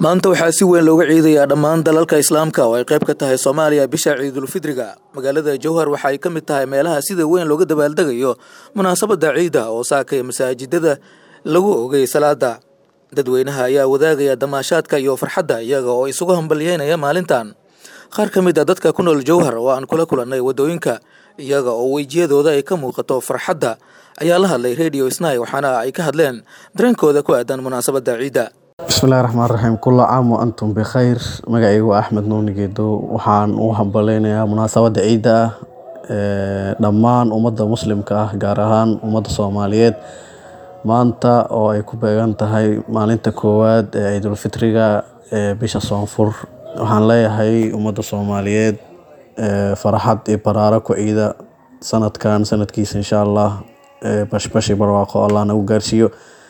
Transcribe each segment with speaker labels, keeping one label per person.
Speaker 1: maanta waxaa si weyn looga ciidayaa dhammaan dalalka islaamka oo ay qayb ka tahay soomaaliya bisha ciidulfidriga magaalada jowhar waxa ay ka mid tahay meelaha sida weyn looga dabaaldegayo munaasabadda ciida oo saakay masaajidada lagu ogay salaada dadweynaha ayaa wadaagaya damaashaadka iyo farxadda iyaga oo isugu hambalyeynaya maalintan qaar ka mid a dadka ku nool jowhar oo aan kula kulannay waddooyinka iyaga oo wejiyadooda ay ka muuqato farxadda ayaa la hadlay radio snai waxaana ay ka hadleen dareenkooda ku aadan munaasabadda ciidda
Speaker 2: bismillahi raxmaan raxiim kulla caam wa antum bikhayr magacaygu waa axmed nuuni geedo waxaan u hambaleynayaa munaasabadda ciidda ah dhammaan ummadda muslimka ah gaar ahaan ummadda soomaaliyeed maanta oo ay ku beegan tahay maalinta koowaad ee ciidulfitriga ee bisha soonfur waxaan leeyahay ummadda soomaaliyeed farxad iyo baraaro ku ciida sanadkan sanadkiisa insha allah bashbashi barwaaqo allah nagu gaarsiiyo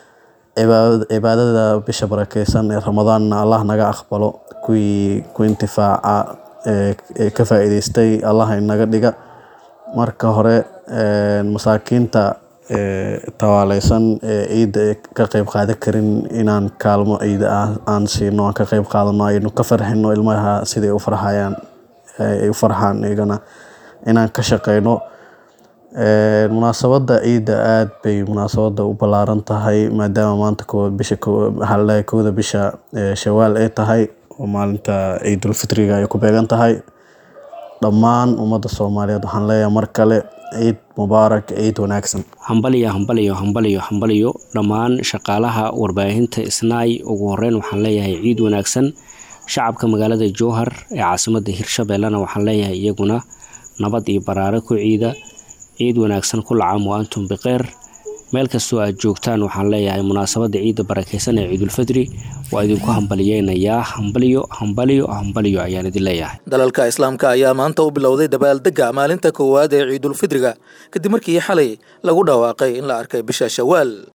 Speaker 2: cibaadada bisha barakeysan ee ramadaanna allah naga aqbalo kuwii ku intifaaca ee ka faa-iideystay allah inaga dhiga marka hore masaakiinta tawaaleysan ee ciidda ee ka qeyb qaadan karin inaan kaalmo ciida ah aan siino aan ka qeyb qaadano aynu ka farxino ilmaha siday u farxayaan ay u farxaan iyagana inaan ka shaqeyno munaasabadda ciidda aada bay munaasabadda u ballaaran tahay maadaama maanta koowaad bisha waxaa laleeyahay kowda bisha shawaal ay tahay oo maalinta ciidulfitriga ay ku beegan tahay dhammaan ummadda soomaaliyeed waxaan leeyahay mar kale ciid mubaarak ciid wanaagsan
Speaker 3: hambaliyo hambaliyo hambaliyo hambaliyo dhammaan shaqaalaha warbaahinta isnaay ugu horeyn waxaan leeyahay ciid wanaagsan shacabka magaalada jowhar ee caasimada hirshabeellena waxaan leeyahay iyaguna nabad iyo baraare ku ciida ciid wanaagsan kula caam wa antum bikeyr meel kastoo aad joogtaan waxaan leeyahay munaasabadda ciidda barakeysan ee ciidulfidri waa idinku hambaliyeynayaa hambaliyo hambaliyo hambaliyo ayaan idin leeyahay
Speaker 1: dalalka islaamka ayaa maanta u bilowday dabaaldega maalinta koowaad ee ciidulfidriga kadib markii xalay lagu dhawaaqay in la arkay bisha shawaal